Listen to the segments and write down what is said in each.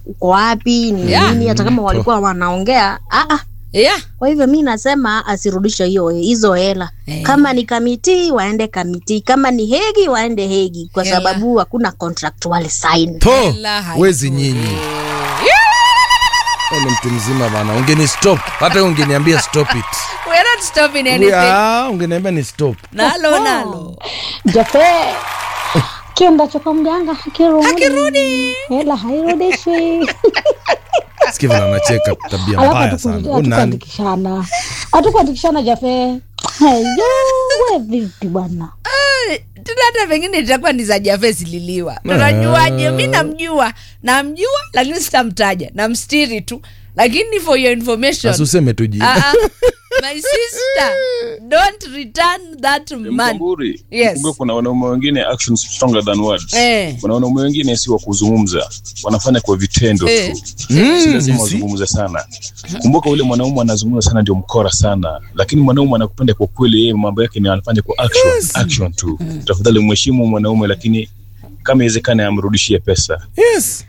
uko wapi ni Yeah. nini hata kama walikuwa wanaongea ah, ah. yeah. kwa hivyo mi nasema asirudishe hiyo hizo hela Eh. kama ni kamiti waende kamiti kama ni hegi waende hegi kwa Hela. sababu hakuna contractual sign po Hela haipo. wezi nyinyi Wewe ni mtu mzima bana ungeni stop hata wewe ungeniambia stop it We're not stopping anything. Ah, ungeniambia ni stop nalo nalo Jafe kienda choko mganga hakirudi, Hakirudi. hela hairudishwi. sikia vile anacheka tabia Alafu mbaya hatuku- sana Huyu nani hatukuandikishana, hatukuandikishana Jafe. Heyo, we vipi bwana? Eh, tena hata pengine itakuwa ni za jafe zililiwa tunajuaje mi namjua namjua lakini sitamtaja namstiri tu lakini for your information Basi useme tu jina Ah, ah. my sister don't return that man Mkamburi, Yes. kumbuka kuna wanaume wengine actions stronger than words. Eh. Kuna wanaume wengine si wa kuzungumza, wanafanya kwa vitendo Eh. tu. Si lazima you see? wazungumze sana. Kumbuka ule mwanaume anazungumza sana ndio mkora sana, lakini mwanaume anakupenda kwa kweli, yeye mambo yake ni anafanya kwa action, action tu. Tafadhali mheshimu mwanaume, lakini kama iwezekane amrudishie pesa. yes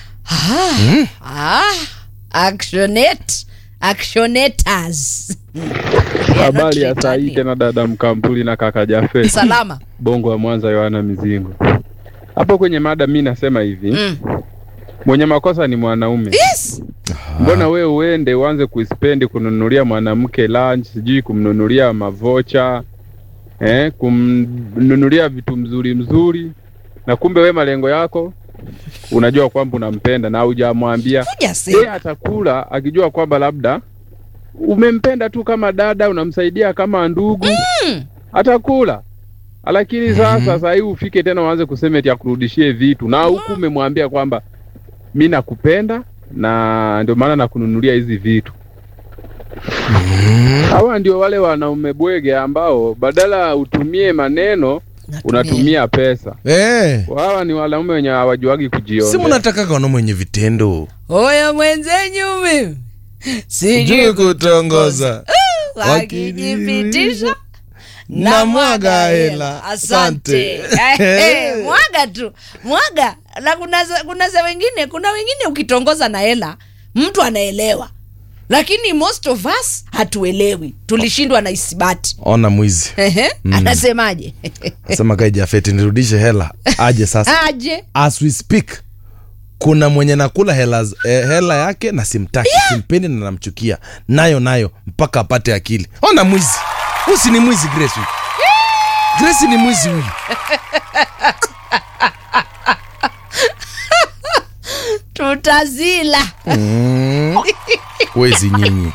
ah, actionate actionators We are not Habari ya saa hii returning. tena dada Mkampuli na kaka Jafe salama Bongo wa Mwanza, Yohana Mizingo. Hapo kwenye mada mi nasema hivi mm. mwenye makosa ni mwanaume. yes Mbona we uende uanze kuspendi kununulia mwanamke lunch, sijui kumnunulia mavocha eh, kumnunulia vitu mzuri mzuri, na kumbe we malengo yako unajua kwamba unampenda na hujamwambia yeye hujasema atakula akijua kwamba labda umempenda tu kama dada, unamsaidia kama ndugu Mm. atakula. Lakini sasa sasa hii ufike tena uanze kusema eti akurudishie vitu na huku umemwambia kwamba mi nakupenda na ndio maana nakununulia hizi vitu. Hawa ndio wale wanaume bwege ambao badala utumie maneno unatumia pesa. eh Hawa ni wanaume wenye hawajuagi si kujiona. mnataka wanaume wenye vitendo oyo mwenzenyu mimi juu sijui kutongoza wakijipitisha na mwaga hela asante Eh, mwaga tu mwaga na kuna za- kuna za wengine kuna wengine ukitongoza na hela mtu anaelewa lakini most of us hatuelewi tulishindwa na isibati ona mwizi Ehe, anasemaje sema kai jafeti nirudishe hela aje sasa aje as we speak kuna mwenye nakula hela, eh, hela yake na simtaki simpendi na namchukia nayo nayo mpaka apate akili ona mwizi husi ni mwizi grace huyu grace ni mwizi huyu tutazila wezi nyinyi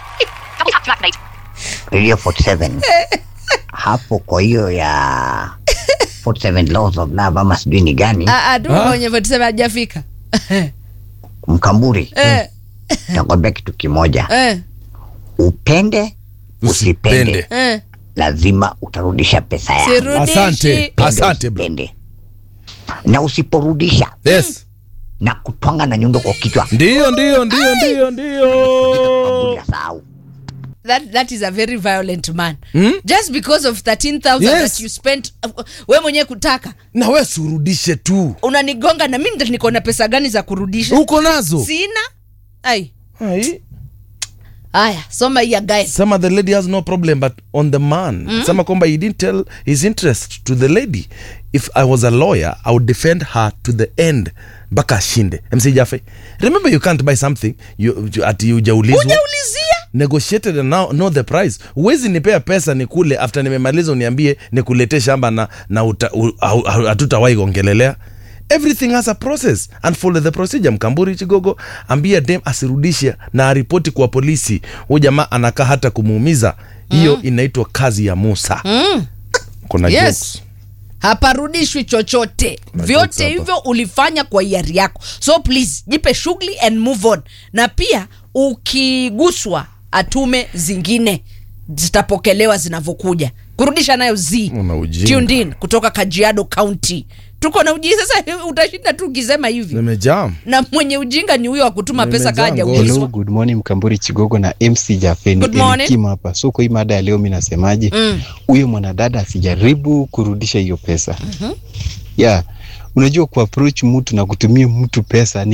Radio 47 hapo kwa hiyo ya 47 laws of love ama sijui ni gani Ah, ah, tuko kwenye 47 hajafika mkamburi Eh, nakwambia kitu kimoja eh, upende usipende usipende eh. lazima utarudisha pesa yako Sirudishi. asante asante bro Upende. na usiporudisha yes na kutwanga na nyundo kwa kichwa ndio ndio ndio ndio ndio Mkamburi asahau that, that is a very violent man Hmm? just because of 13000 Yes. that you spent uh, we mwenyewe kutaka na we surudishe tu unanigonga na mimi niko na pesa gani za kurudisha uko nazo sina ai Ai. haya soma hii ya guy sema the lady has no problem but on the man mm. sema kwamba he didn't tell his interest to the lady if i was a lawyer i would defend her to the end mpaka ashinde mc jafe remember you can't buy something you, you, ati ujaulizwa ujaulizia negotiated and now know the price huwezi nipea pesa nikule after nimemaliza uniambie nikuletee shamba na, na uta- u- au- au- hatutawahi ongelelea everything has a process and follow the procedure mkamburi chigogo ambia dem asirudishe na aripoti kwa polisi huyu jamaa anakaa hata kumuumiza hiyo inaitwa kazi ya musa mm. kuna Yes. jokes. haparudishwi chochote jokes vyote hapa. hivyo ulifanya kwa hiari yako so please jipe shughuli and move on na pia ukiguswa atume zingine zitapokelewa zinavyokuja kurudisha nayo z Una ujinga. tuned in kutoka kajiado county tuko na ujinga sasa utashinda tu ukisema hivi nimejam na mwenye ujinga ni huyo wa kutuma pesa Nimejaa kaja ngozi. Hello, ulizwa good morning Mkamburi Chigogo na MC Jafeni Good morning. Elikim hapa. So kwa hii mada ya leo mimi nasemaje? Mm. Huyo mwanadada asijaribu kurudisha hiyo pesa. Yeah. Unajua kuapproach mtu na kutumia mtu pesa ni